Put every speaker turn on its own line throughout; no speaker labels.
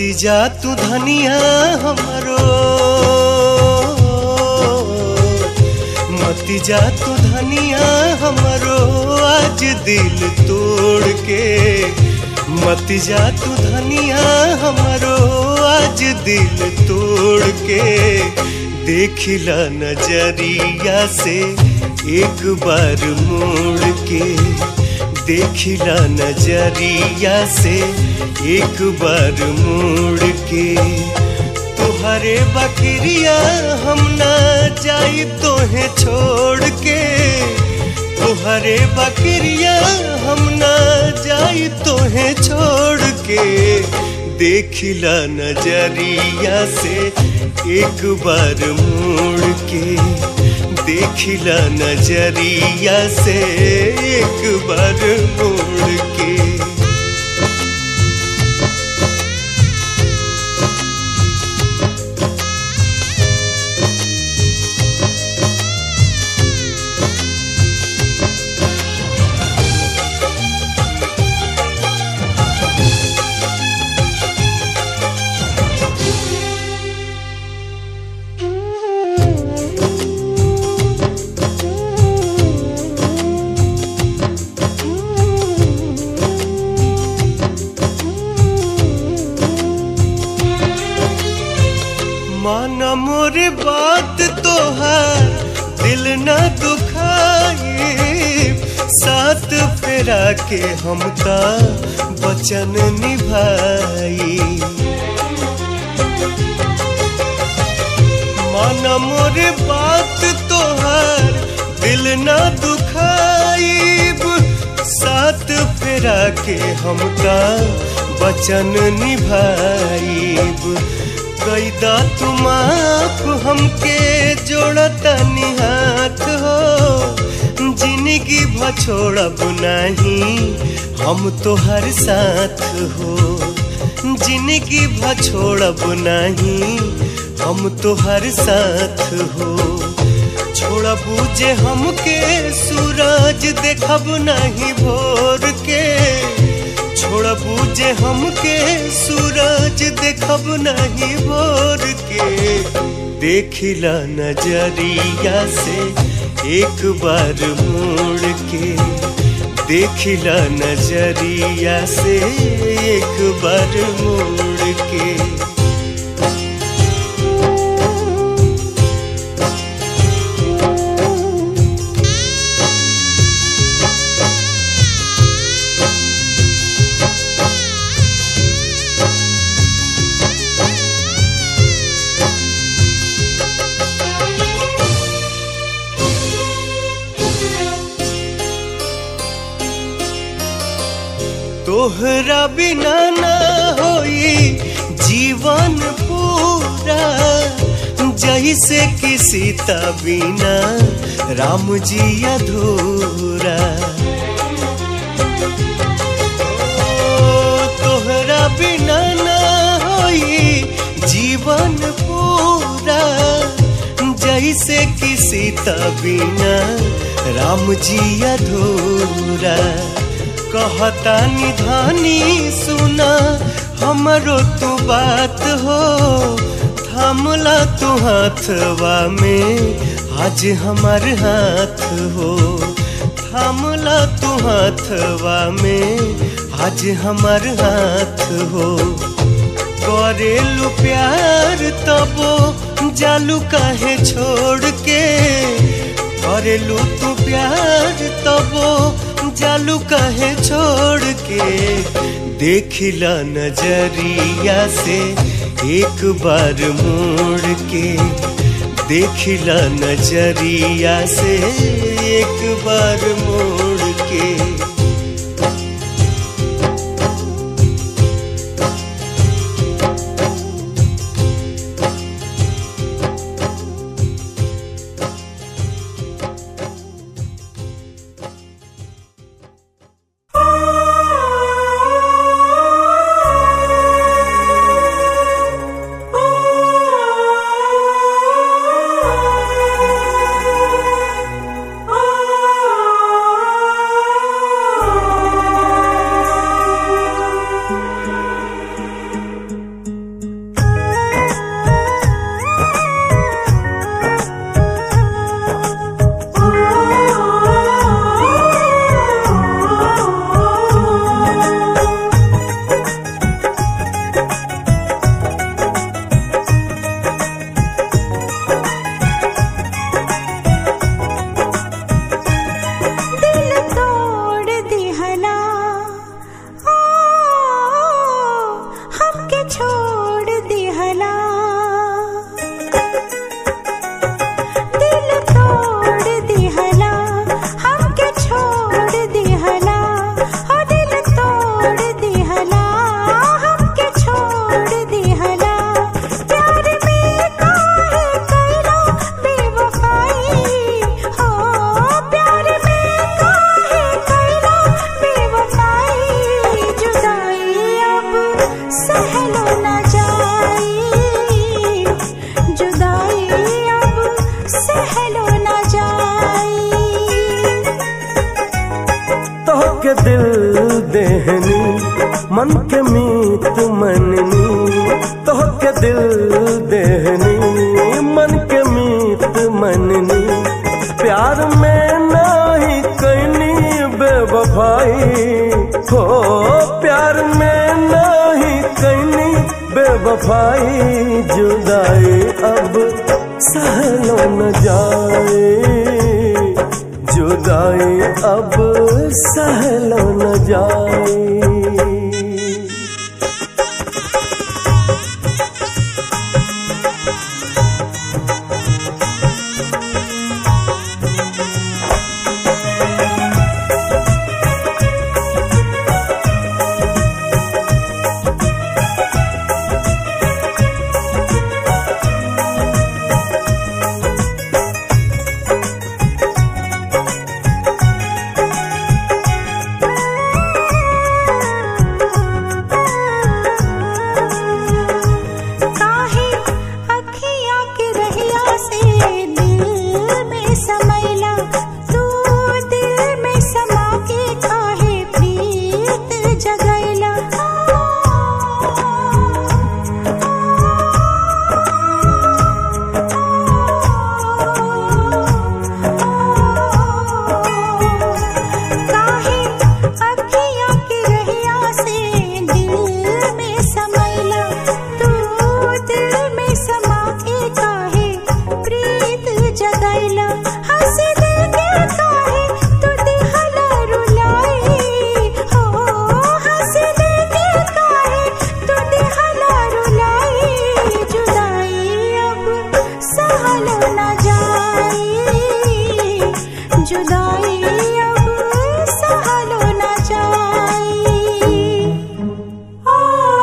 मती जा तू धनिया हमरो मती जा तू धनिया हमरो आज दिल तोड़ के मती जा तू धनिया हमरो आज दिल तोड़ के देखिला नजरिया से एक बार मोड़ के देखिला नजरिया से एक बार मोड़ के तुहरे बकरिया हम ना जाई तोहे छोड़ के तुहरे बकरिया हम ना जाई तोहे छोड़ के देखिला नजरिया से एक बार मोड़ के देखिला नजरिया से एक बार मोड़ के माना मोर बात तोहार दिल न दुखाए साथ फेरा के हम ता वचन निभाई माना मोर बात तोहार दिल न दुखाइब साथ फेरा के हम ता वचन निभाइब कैदा तुम आप हमके जोड़ता निहाथ हो जिंदगी भछोड़ब नहीं हम तो हर साथ हो जिंदगी भछोड़ब नहीं हम तो हर साथ हो छोड़बू जे हमके सूरज देखब नहीं भोर के छोड़बू जे हमके सूरज देखब नहीं भोर के देखिला नजरिया से एक बार मोड़ के देखिला नजरिया से एक बार मोड़ के तोहरा बिना ना होई जीवन पूरा जैसे कि सीता बिना राम जी अधूरा ओ, तोहरा बिना ना होई जीवन पूरा जैसे कि सीता बिना राम जी अधूरा कहता निधानी सुना हमरो तू बात हो थामला तू हाथवा में आज हमार हाथ हो थामला तू हाथवा में आज हमार हाथ हो करेलू प्यार तबो जालू काहे छोड़ के करेलू तू प्यार तबो जालू काहे छोड़ के देखिला नजरिया से एक बार मोड़ के देखिला नजरिया से एक बार मोड़ के
Oh के दिल देहनी मन के मीत मननी तो के दिल देहनी मन के मीत मननी प्यार में नाही कैनी बेवफाई हो प्यार में नाही कैनी बेवफाई जुदाई अब सहलो न जाए जुदाई अब सहलो न जाए
काहे अखियाँ के रहिया से दिल में समैला तू दिल में समा के काहे प्रीत जगैला काहे अखियाँ के रहिया से दिल में समैला तू दिल में समा के काहे प्रीत जगैला हंस दिल के काहे तू दिहला रुलाई हो हंस दिल के काहे तू दिहला रुलाई जुदाई अब सहलो न जाई जुदाई अब सहलो न जाई आ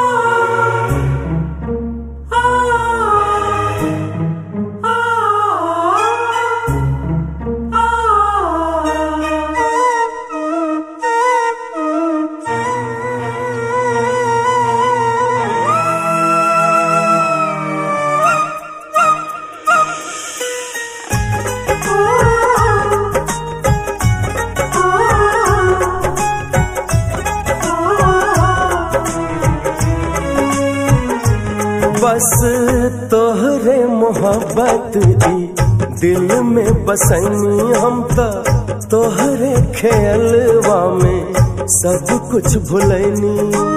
बस तोहरे मोहब्बत दी दिल में बसनी हम तो तोहरे खेलवा में सब कुछ भुलैनी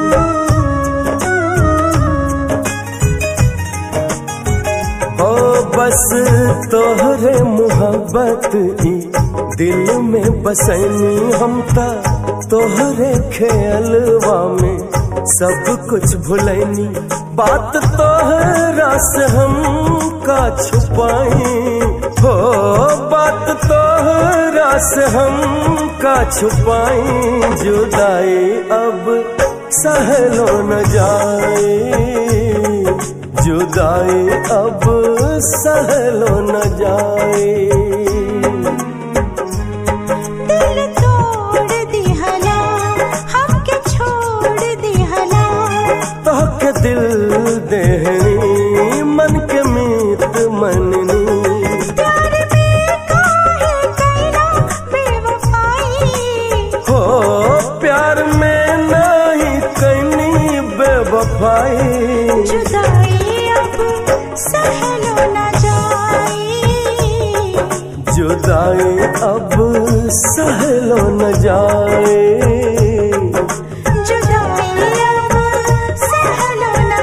ओ बस तोहरे मोहब्बत दी दिल में बसनी हम तो तोहरे खेलवा में सब कुछ भुलैनी बात तोहरा से हम का छुपाई हो बात तोहरा से हम का छुपाई जुदाई अब सहलो न जाए जुदाई अब सहलो न जाए
दिल तोड़ दिहला हमके छोड़ दिहला
तोहके दिल देहनी मन के मीत मननी
प्यार में काहे कैला बेवफाई
हो प्यार में नहीं कैनी बेवफाई
जुदाई अब सहलो न जाई
जुदाई अब सहलो न जाए
जुदाई अब सहलो न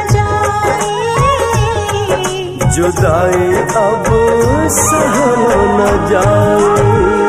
जाई
जुदाई अब सहलो न जाए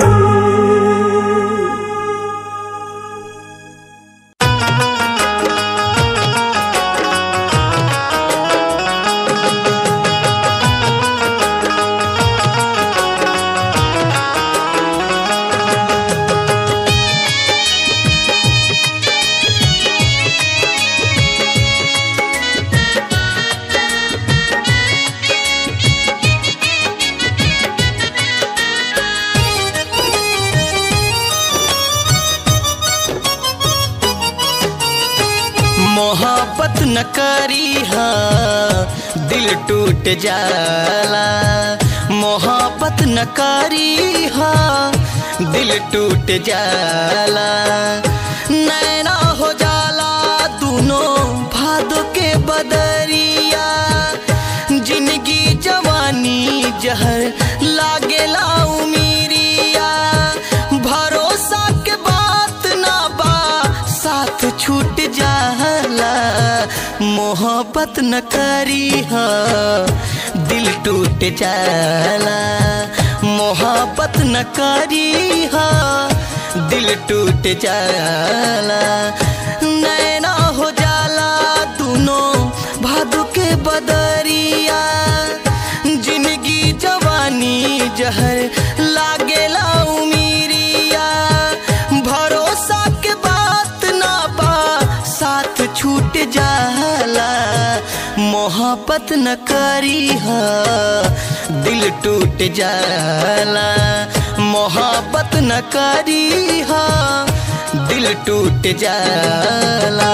मोहब्बत न करी हा दिल टूट जाला मोहब्बत न करी हा दिल टूट जाला नैना हो जाला दोनों भादो के बदरिया जिंदगी जवानी जहर लागेला उमीरिया भरोसा के बात ना बा साथ छूट जाला मोहब्बत न करी हा दिल टूट जाला मोहब्बत न करी हा दिल टूट जाला नैना हो जाला दोनों भादु के बदरिया जिंदगी जवानी जहर लागेला उमीरिया भरोसा के बात ना बा साथ छूट जाला मोहब्बत न करी हा दिल टूट जाला मोहब्बत न करी हा दिल टूट जाला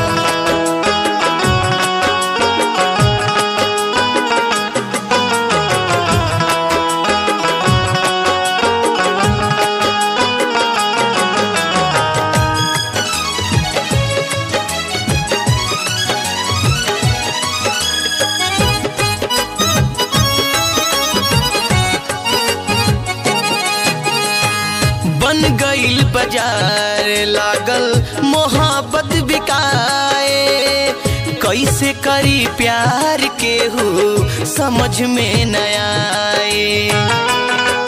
बन गईल बाजार लागल मोहब्बत बिकाए कैसे करी प्यार के हो समझ में न आए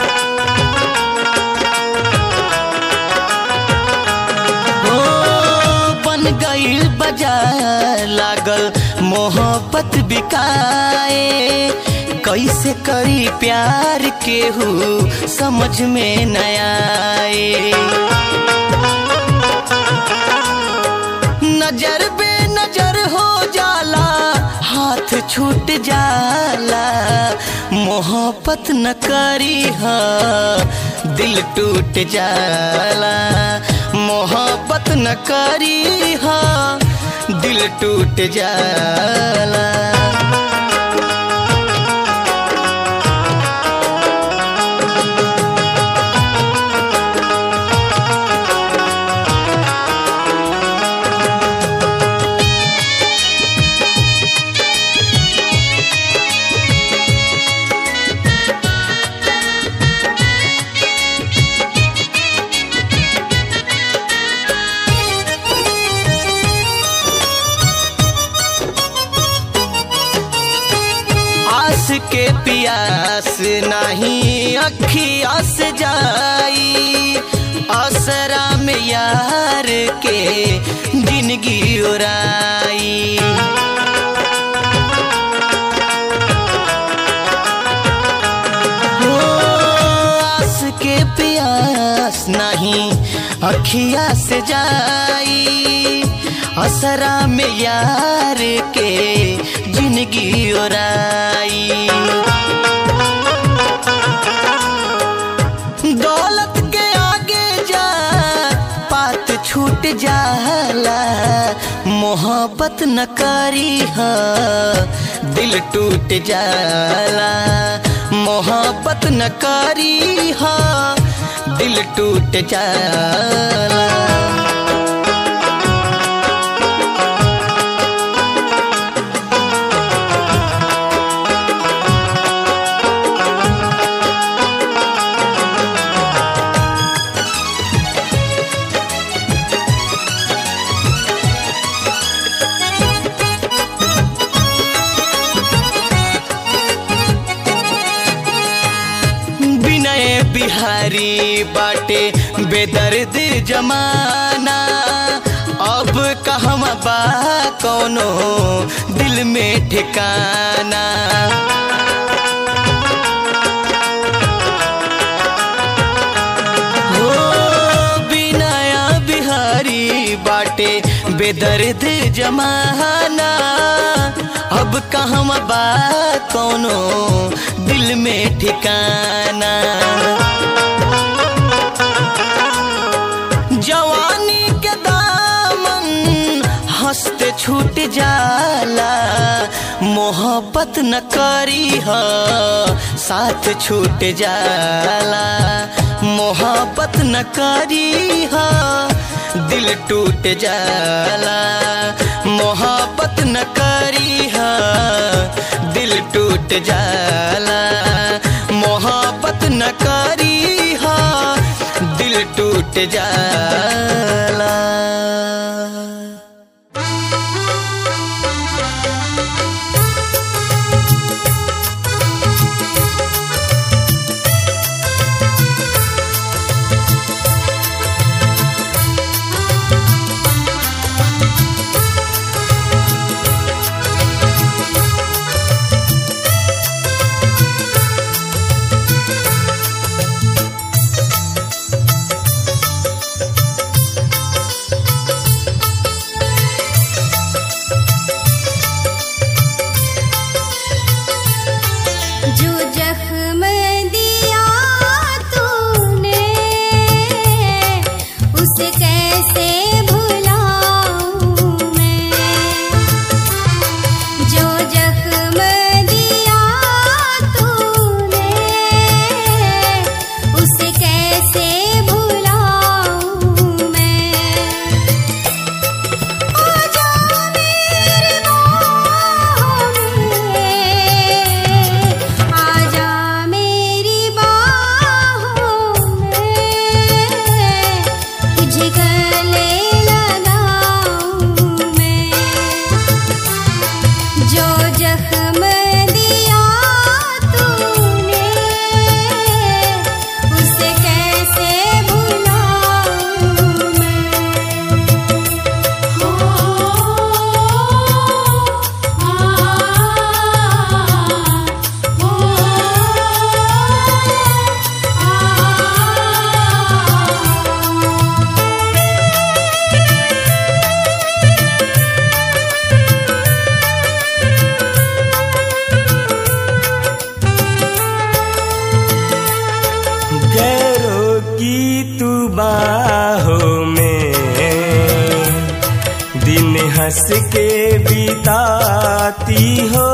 ओ, बन गईल बाजार लागल मोहब्बत बिकाए कैसे करी प्यार के हो समझ में न आए नजर बे नजर हो जाला हाथ छूट जाला मोहब्बत न करी हा दिल टूट जाला मोहब्बत न करी हा दिल टूट जाला आस के पियास नहीं अखिया से जाई असरा में यार के जिंदगी उड़ाई ओ, आस के पियास नहीं अखिया से जाई असरा में यार के जिंदगी ओराई दौलत के आगे जा पात छूट जाला मोहब्बत न करी हा दिल टूट जाला मोहब्बत न करी हा दिल टूट जाला विनय बिहारी बाटे बेदर्द जमाना अब कहवा बा कौनो दिल में ठिकाना हो विनय बिहारी बाटे बेदर्द जमाना अब कहवा बा कौनो दिल में ठिकाना जवानी के दामन हंसते छूट जाला मोहब्बत न करी ह साथ छूट जाला मोहब्बत न करी ह दिल टूट जाला मोहब्बत न करी हा दिल टूट जाला मोहब्बत न करी हा दिल टूट जाला
जो जख्म दिया तूने उसे कैसे भुलाऊं मैं जो जख्म दिया तूने उसे कैसे भुलाऊं मैं आजा मेरे बाहों में आजा मेरी बाहों में तुझे गले लगाऊं मैं जो जख्म दिया तूने उसे कैसे भुलाऊं
गैरों की तू बाहों में दिन हंस के बिताती हो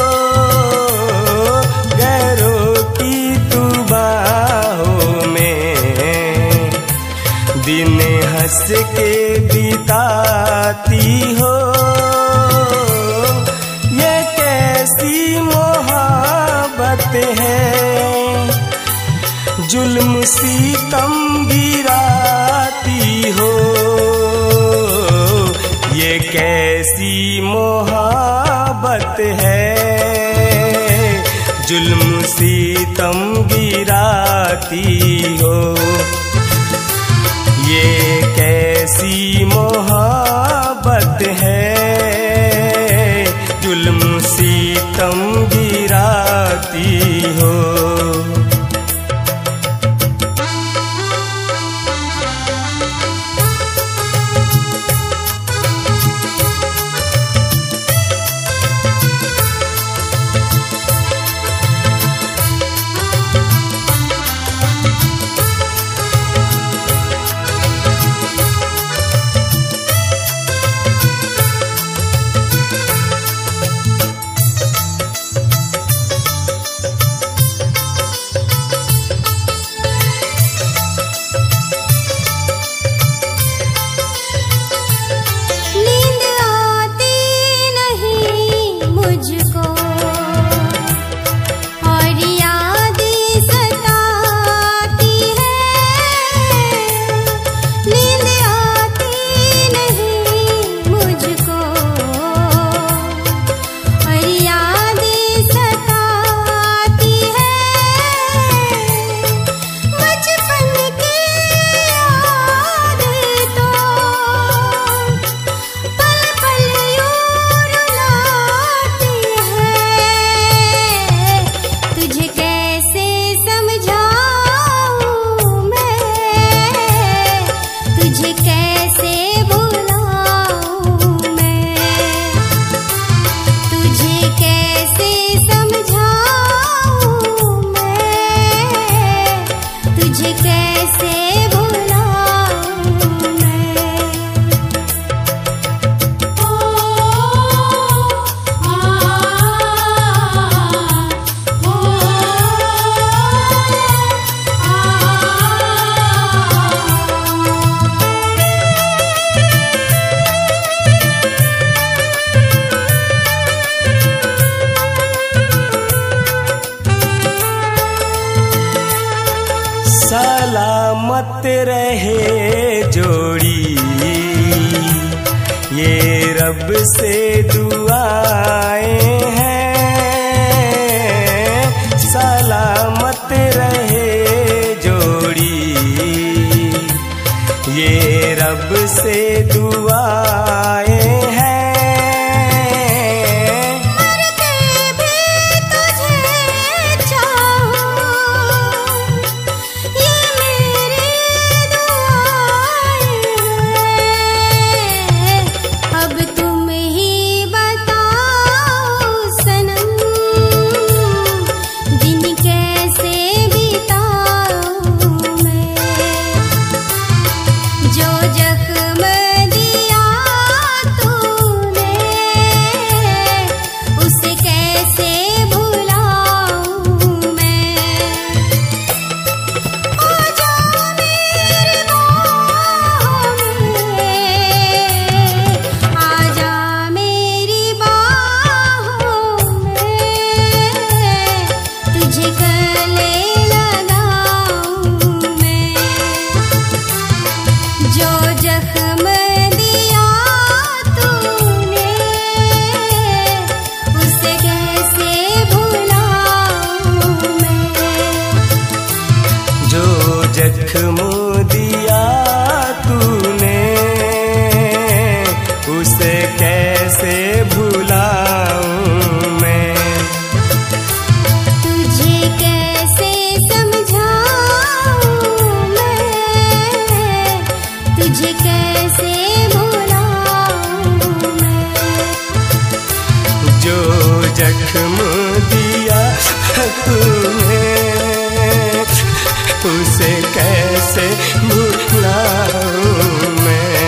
गैरों की तू बाहों में दिन हंस के बिताती हो ये कैसी मोहब्बत है जुल्म सीतम गिराती हो ये कैसी मोहब्बत है जुल्म सीतम गिराती हो ये कैसी मोहब्बत है जुल्म सीतम गिराती हो सलामत रहे जोड़ी ये रब से दुआएं हैं सलामत रहे जोड़ी ये रब से दुआएं हैं
करके भी तुझे चाहूं ये मेरी दुआएं हैं अब तुम ही बताओ सनम दिन कैसे बिताऊं मैं जो जख्म दिया तूने उसे कैसे भुलाऊं मैं ओ जा मेरी बाहों में आजा मेरी बाहों में तुझे गले लगाऊं मैं जो जख्म दिया तूने उसे कैसे भुलाऊं मैं
जो जख्म दिया तूने उसे कैसे भुलाऊं मैं
तुझे कैसे समझाऊं मैं तुझे कैसे भुलाऊं मैं
जो जख्म दिया तूने उसे कैसे भुलाऊं मैं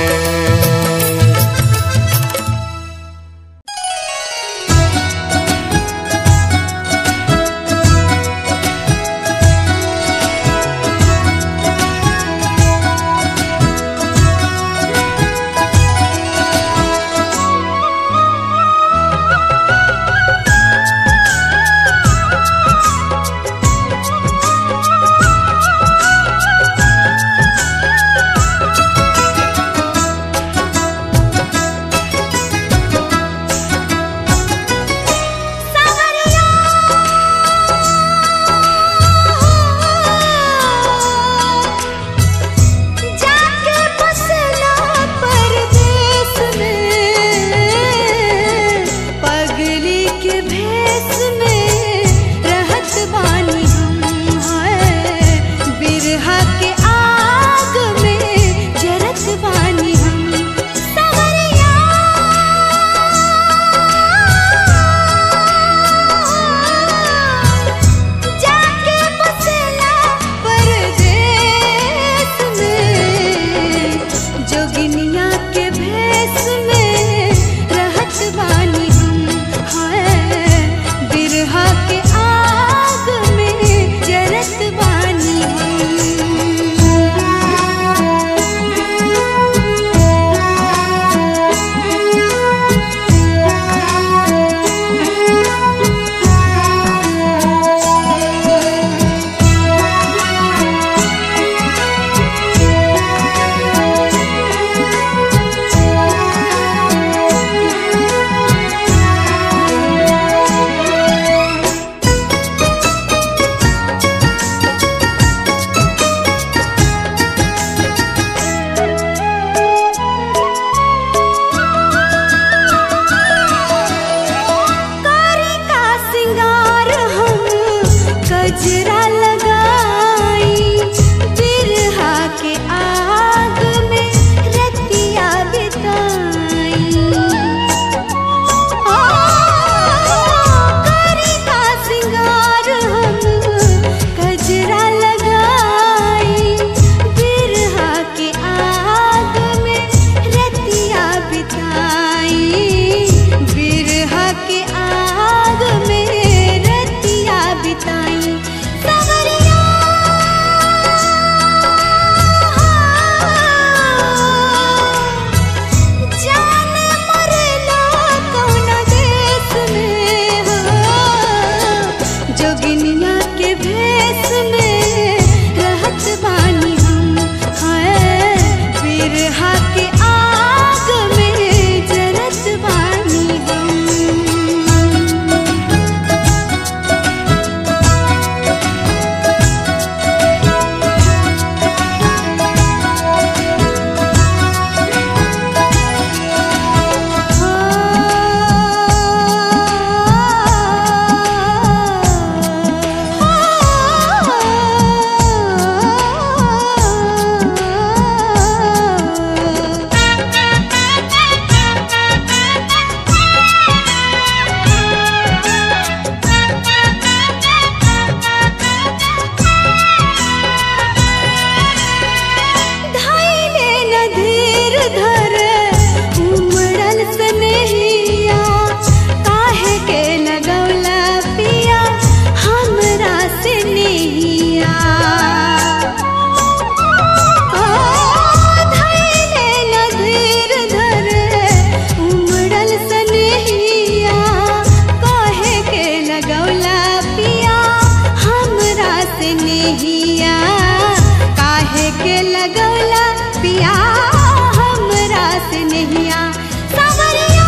जाके बसना परदेस में पगली के भेस में रहत बानी हम हैं बिरहा के आग में जरत बानी हम सवरिया जाके बसला परदेस में जोगिनिया के भेस में रहत बानी हम हैं बिरहा के आग में जरत बानी कारी का सिंगार हम गजरा लगाई बिरहा के आग में रतिया बिताई ओ, कारी का सिंगार हम गजरा लगाई बिरहा के आग में रतिया बिताई बिरहा के आग में रतिया बिताई नैया धैले न धीर धरे उमड़ल सनहिया कहे के लगौला पिया हमरा से नहिया काहे के लगौला पिया हमरा से नहिया सवरिया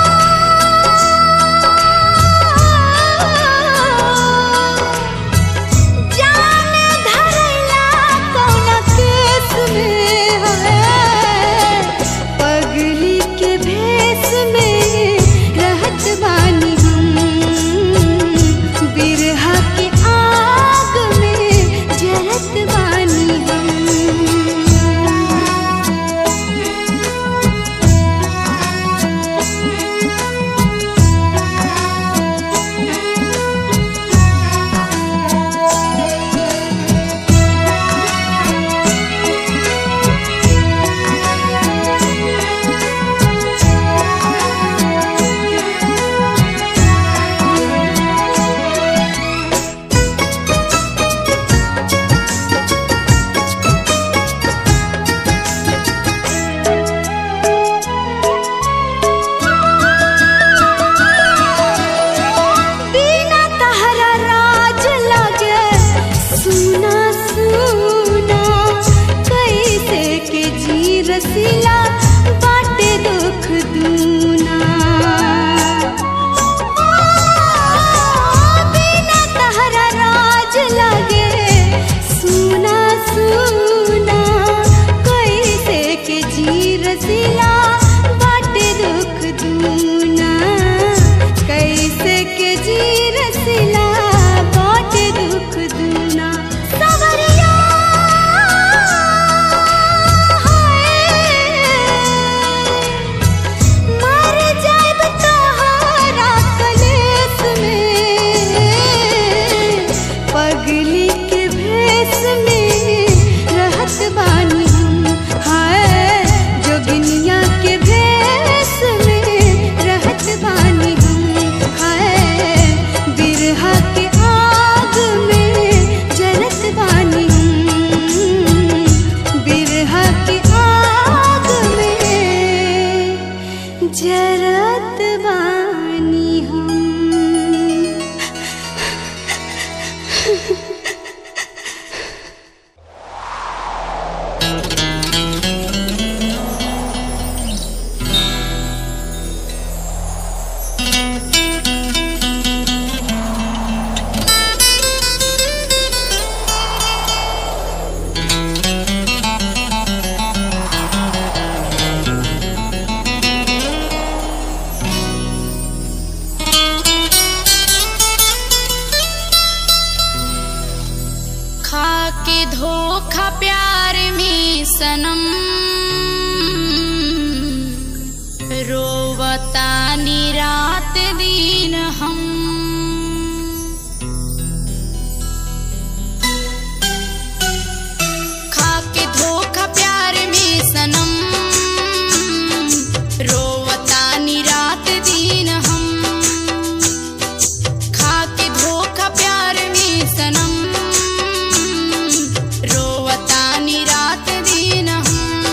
जान धरला कौना केस में है पगली के भेस में रहत बानी हम बिरहा के आग में जरत बानी हम बिना तहरा राज लगे सुना सुना कैसे के जी रसीला बाटे दुख दूना बिना तहरा राज लगे सुना सुना कैसे के जी रसीला बाटे दुख दूना कैसे के जी रसीला बाटे दुख दूना सवरिया मर जाएब तोहरा कलेस में पगली के भेस में रहत बानी हम हाय जोगिनिया के भेस में रहत बानी हम हाय बिरहा के आग में जरत बानी हम बिरहा के आग में जरत बानी हम
खा के धोखा प्यार में सनम रोवतानी रात दिन हम खा के धोखा प्यार में सनम रोवतानी रात दिन हम खा के धोखा प्यार में सनम रोवतानी रात दिन हम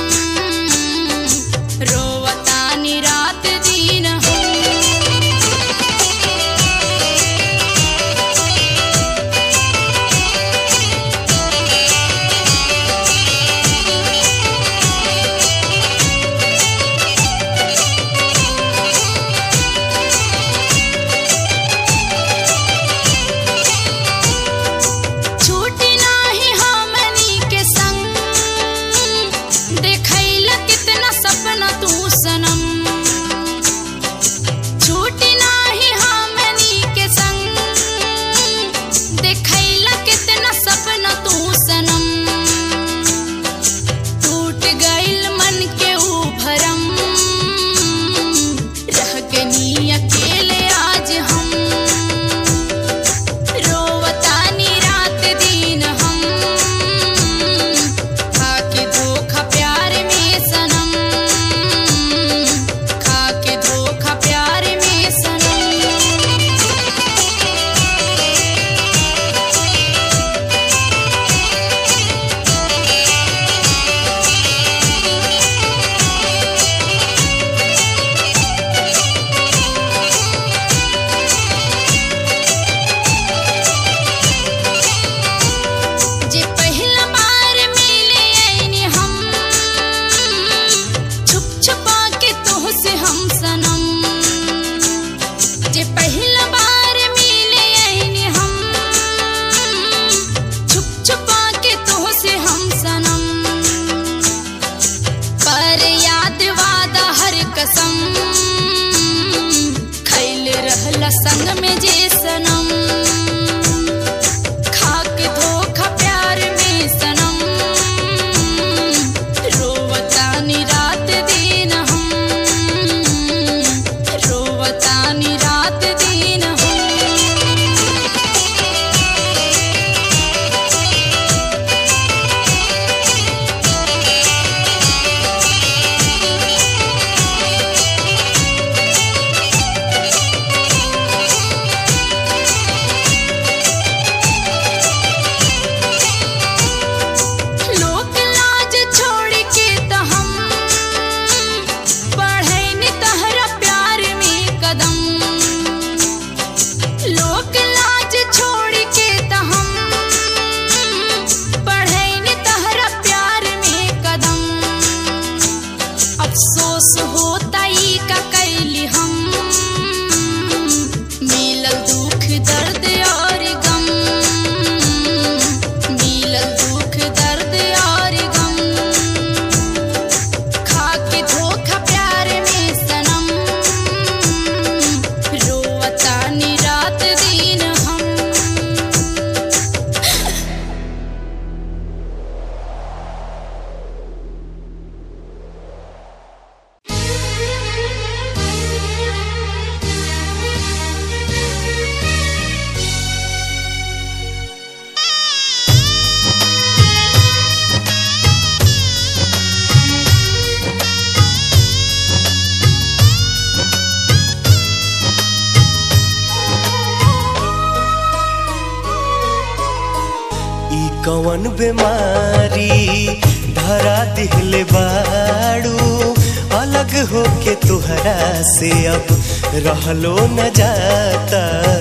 कवन बीमारी धरा दिहले बाड़ू अलग होके तुहरा से अब रहलो न जाता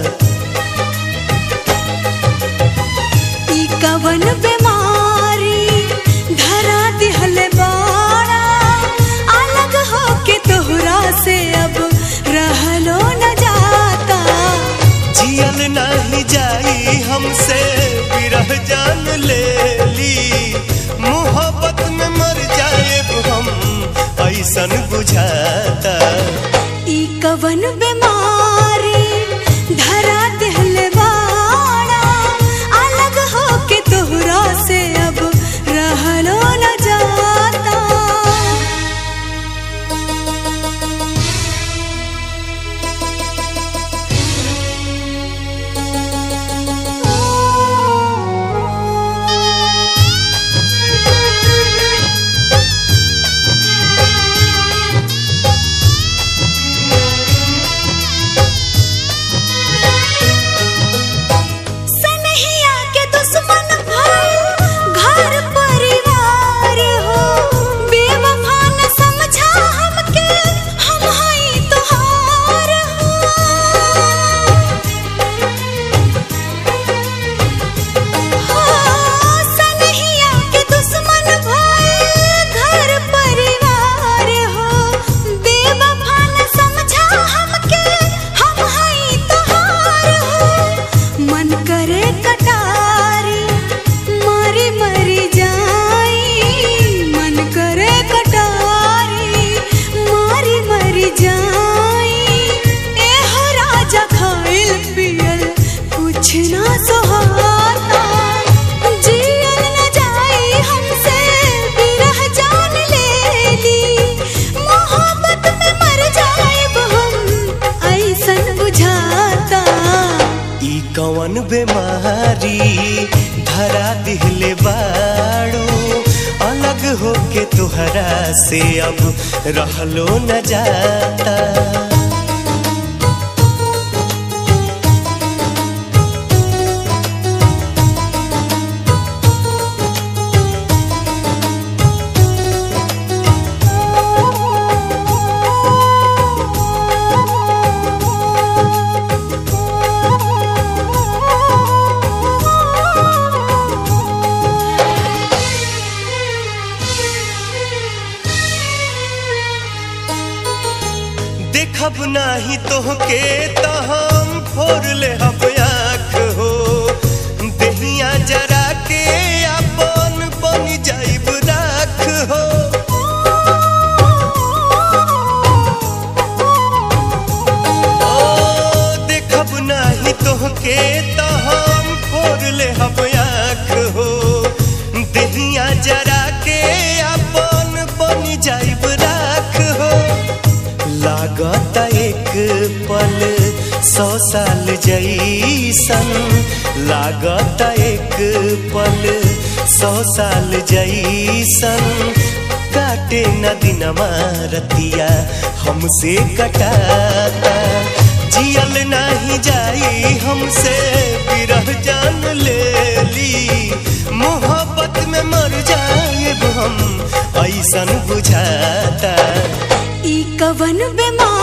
ई कवन बीमारी धरा दिहले बाड़ा अलग होके तोहरा से अब रहलो न जाता
जियल नहीं जाई हमसे विरह जान ले ली मोहब्बत में मर जाए हम ऐसन बुझाता
ई कवन बीमारी धरा दिहले बाड़ा अलग होके तोहरा से अब रहलो न जाता सनहिया के दुश्मन भइल घर परिवार हो बेवफा न समझा हमके हम हई तोहार हो सनहिया के दुश्मन भइल घर परिवार हो बेवफा न समझा हमके हम हई तोहार हो मन करे कटारी मरी मरी जाई मन करे कटारी मरी मरी जाई एहो राजा खाइल पियल कुछ ना सोहाता जियल न जाई हमसे बिरह जान लेली मोहब्बत में मर जाइब हम ऐसन बुझाता
ई कवन बीमारी धरा दिहले बाड़ू अलग होके तुहरा से अब रहलो न जाता देखब नाही तोहके तो हम फोड़ ले हब आँख हो दहिया जरा के अपन बन जाइब राख हो ओ देखब नाही तोहके तो हम फोड़ ले हब आँख हो दहिया जरा के अपन बन जाइब राख हो लागत एक पल सौ साल जैसन लागत एक पल सौ साल जैसन काटे न दिनमा रतिया हमसे कटाता जियल नहीं जाई हमसे विरह जान ले ली मोहब्बत में मर जाए हम ऐसन बुझाता
ई कवन बीमारी